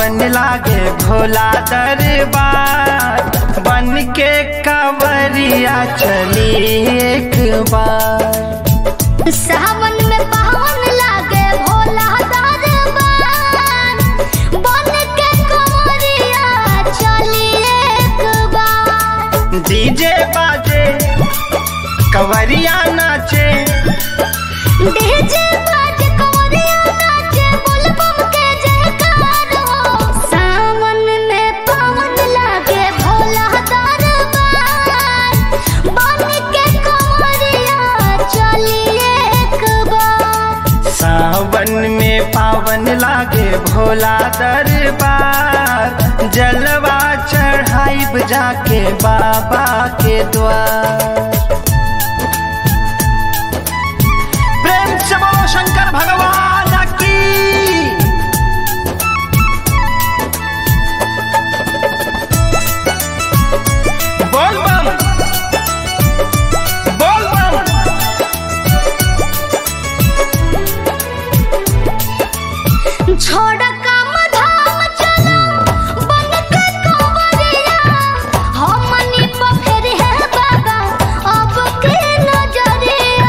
पावन लागे भोला दरबार बन के कंवरिया चली एक बार सावन में पावन लागे भोला दरबार बन के कंवरिया चली एक बार डीजे बाजे कंवरिया नाचे डीजे बाज कंवरिया नाचे बुलबुल के जयकार हो सावन में पावन लागे भोला दरबार बन के कंवरिया चली एक बार सावन में पावन लागे भोला दरबार जलवा चढ़ाइब जाके बाबा के द्वार प्रेम से बोलो शंकर भगवान की बोल बम बोल बम छोड़ काम धाम चलो बन के कंवरिया हमनी पर फेर है बाबा अब के नजरिया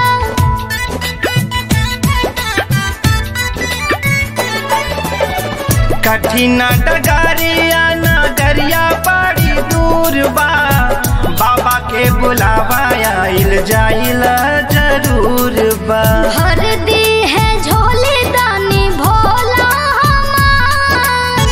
कठिन डगरिया नगरिया बड़ी दूर बा बाबा के बुलावा आइल जाइल जरूर बा भर दी है झोली दानी भोला हमार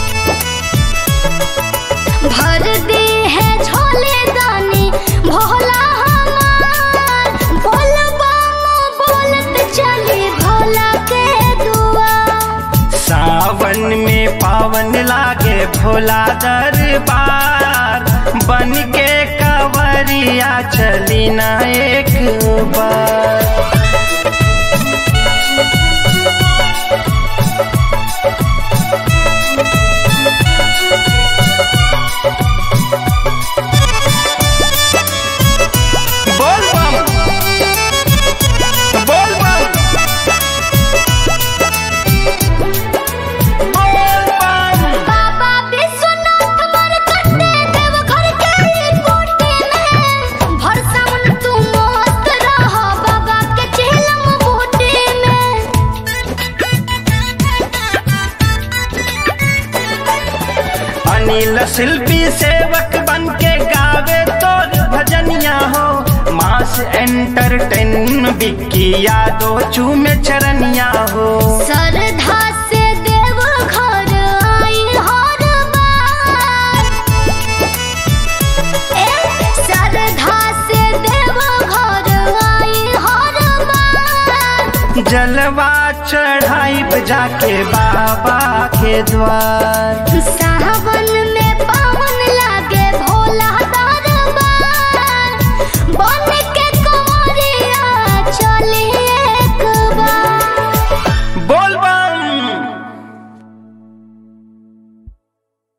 भर दी है झोली दानी भोला हमार बोल बम बोलत चली भोला के दुआ सावन में पावन लागे भोला दरबार बन के कंवरिया चली ना एक बार बोल बम बोल बम बोल बम बाबा विश्वनाथ मर कटे देव घर के ही कोटे में भर सावन तू मस्त रह बाबा के चेलम बूटे में अनिल शिल्पी सेवक बन के गावे तोर भजनिया हो मास एंटरटेन बिक्की यादो चूमे चरनिया हो श्रद्धा से देव घर आई हर बार ए श्रद्धा से देव घर आई हर बार जलवा चढ़ाई जाके बाबा के द्वार सावन